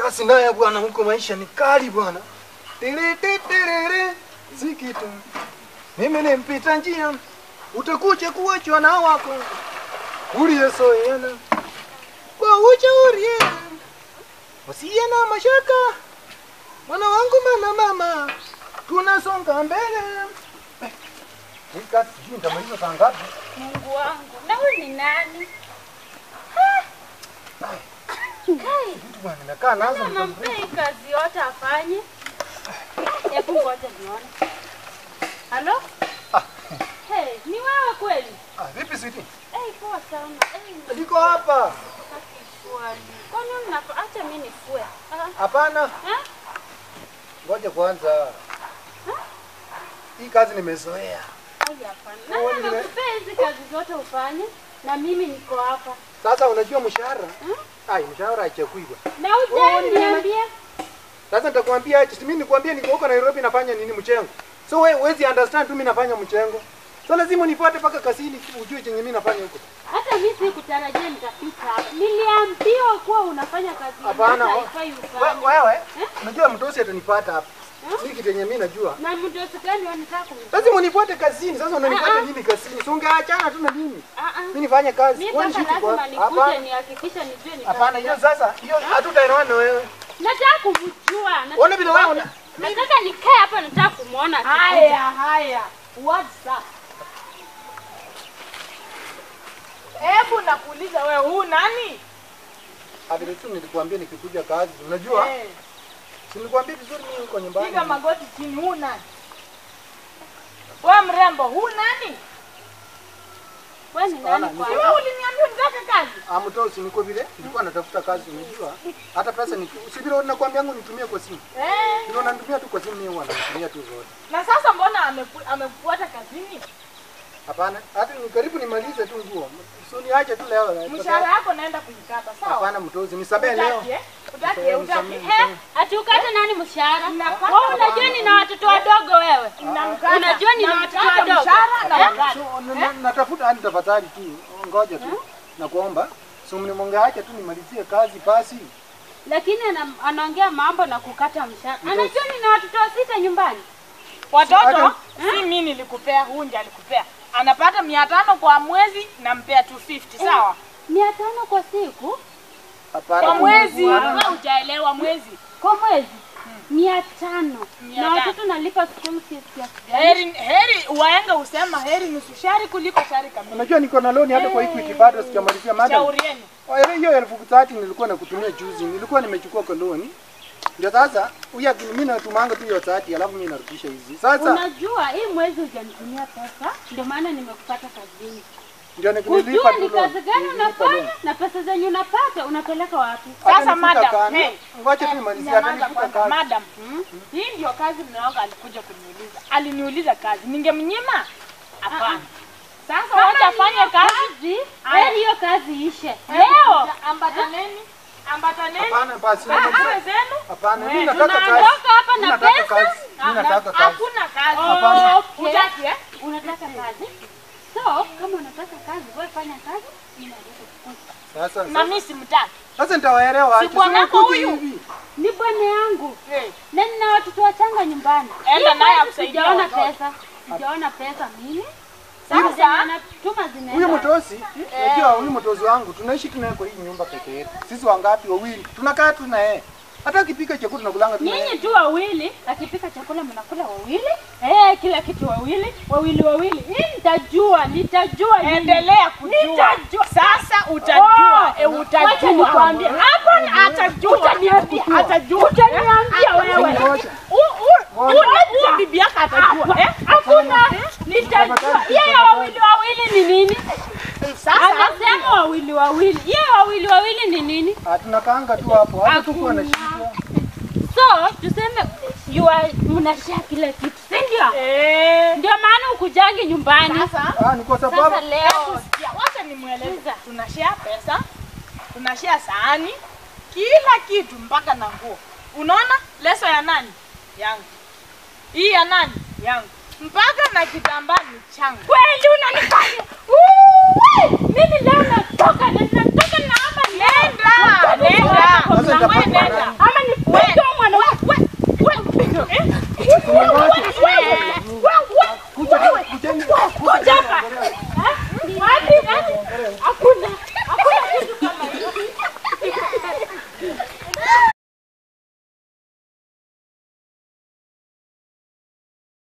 Kasi naye bwana, huko maisha ni kali bwana. Tiritiriri, si kitu. Mimi ni mpita njia, utakuja kuachwa na wako uliyesoeana kwa ushauri, usiye na mashaka. Mwana wangu, mama, mama, tunasonga mbele. Eh, hii kazi sijui nitamaliza saa ngapi? Mungu wangu, na huyu ni nani? Vitu bwana, nakaa nazo muda Nampea mrefu. hii kazi yote afanye. Hebu ngoja nione. Halo? Ah. Hey, ni wewe kweli? Ah, vipi sweetie? Hey, poa sana. Hey, Niko hapa. sitaki swali. Kwani mnafa acha mimi nifue. Ah, Hapana, eh? ngoja kwanza. Hii kazi nimezoea. Ai, hapana. Oh, Nani nime- amekupea hizi kazi zote ufanye? Na mimi niko hapa. Sasa unajua mshahara? Hmm? Ai, mshahara haichakui bwana. Na uje niambie. Sasa nitakwambia aje, mimi nikwambie niko huko Nairobi nafanya nini mchengo. So wewe huwezi understand tu mimi nafanya mchengo. So lazima unifuate mpaka kasini ujue chenye mimi nafanya huko. Hata mimi sikutarajia nitafika hapa. Niliambiwa kuwa unafanya kazi Hapana. ambazo haifai We- ufanye. Wewe unajua mtosi atanipata hapa. Eh? Hiki kitu yenye mimi najua. Na mdosi gani wanataka kumjua? Lazima unifuate kazini. Sasa unanifuata Ah, ah. nini kazini? Si ungeachana tu na mimi. Ah ah. Mimi nifanye kazi. Mimi Wewe sasa nishike kwa- lazima nikuje Hapana. nihakikishe nijue ni Hapana, kazi hiyo gani. sasa hiyo hatutaelewana na wewe. Nataka kumjua. nataka- Ona vile wewe una Nataka nikae hapa nataka kumwona akikuja. Haya, haya. What's up? Hebu nakuuliza wewe, huu nani? Avile tu nilikwambia nikikuja kazi. Unajua? Eh, Si nilikwambia vizuri mimi huko nyumbani. Piga magoti chini, huu nani? Wewe mrembo, huu nani? Wewe ni Hapana, nani ni- kwa? Si wewe uliniambia unataka kazi? Amtosi niko vile nilikuwa natafuta kazi unajua. Hata pesa ni si vile nakwambia yangu nitumie kwa simu. Eh, Ndio natumia tu kwa simu mimi huwa natumia tu zote. na sasa mbona ameku- amekufuata kazini? Hapana, hata ni karibu nimalize tu nguo. So niache tu leo. Mshahara yako naenda kuikata, sawa? Hapana mtozi, nisamehe leo. Utaki, eh? Utaki, Sawa, utaki. nisamehe. Eh, Ati ukate nani mshahara? Nakata. Wewe unajua nina watoto wadogo wewe. namkata. Unajua nina watoto Namkata wadogo. mshahara na Eh? wakati. So na- na- natafuta hadi tafadhali tu. Ngoja tu. Nakuomba. So mnimongeache tu nimalizie kazi basi. Lakini ana- anaongea mambo na kukata mshahara. Anajua nina watoto wa sita nyumbani. Watoto Hata- si mimi nilikupea, huu ndiye alikupea. Anapata mia tano kwa mwezi, nampea 250 sawa? Mia tano kwa siku Hapana. Kwa mwezi, Mungu, wewe hujaelewa mwezi. kwa mwezi mia tano Mia na tano. watoto nalipa school fees kiasi gani? Heri, heri waenga usema heri nusu shari kuliko shari kamili. Unajua niko na loan hata kwa Equity bado sijamalizia madam. Shauri yenu. Wa- Hiyo elfu tatu nilikuwa nakutumia juzi, nilikuwa nimechukua kwa loan. Ndio sasa huyu akini mimi natumanga tu hiyo tati alafu mimi narudisha hizi. Sasa Unajua hii mwezi hujanitumia pesa, ndio maana nimekupata kazini. ndio Kujua nikilipa ni tu loan. kazi gani Nilipa loan. unafanya na pesa zenye unapata unapeleka wapi? Hata Sasa nifika madam, kando. hey. Ngoja tu nimalizie hata Nyamaza nifika kwanza, kazi. madam. Hii ndio kazi mnaoga alikuja kuniuliza. Aliniuliza kazi. Ningemnyima? Hapana. Sasa wacha afanye kazi. Kazi, Aya. heri hiyo kazi ishe. Leo ambataneni. Ambataneni. Hapana basi. Wewe nimalizie. awe zenu. Hapana, We, mimi nataka kazi. Tunaondoka hapa Mimi na nataka pesa. kazi. Mimi nataka kazi. Hakuna kazi. Hapana. Okay. Utaki eh? Unataka kazi? So, kama unataka kazi, wewe fanya kazi, mimi narudi kukuza. Sasa Na sasa, mimi simtaki. sasa nitawaelewa aje. Si bwanako Sio nikuje huyu? hivi. Ni bwana yangu. Hey. Na nina watoto wachanga nyumbani. Enda Hii naye mwezi akusaidie Sijaona watoto. pesa. Sijaona pesa mimi. Sasa- Sasa natuma zinaenda. Huyu mtosi, unajua huyu mtosi wangu tunaishi tu naye kwa hii nyumba peke yetu. Sisi wangapi wawili. Tunakaa tu na yeye. Hata akipika chakula tunakulanga tu na Nyinyi yeye. tu wawili, akipika chakula mnakula wawili. Eh, kila kitu wawili, wawili wawili. Hii nitajua, nitajua nyinyi. Endelea kujua. Nitajua. Sasa utajua. Oh, E, wacha utajua. nikwambie. Hapo ni atajua. Utaniambia. Atajua. Utaniambia wewe. Ngoja. Huyu bibi yako atajua. Eh? Hakuna. Nitajua. Yeye wawili wawili ni nini? Sasa Anasema wawili wawili. Yeye wawili wawili ni nini? Ah, tunakaanga tu hapo. Hapo tuko na shida. So, tuseme you are mnashare kila kitu, si ndio? eh Ndio maana ukujangi nyumbani. sasa Ah, ni kwa Sasa sababu leo Sikia, wacha nimweleze. Sikiza. Tunashare pesa, tunashare sahani, kila kitu mpaka na nguo. Unaona leso ya nani? Yangu. Hii ya nani? Yangu. Mpaka na kitambaa ni changu. kweli unanifanya Uwe! mimi leo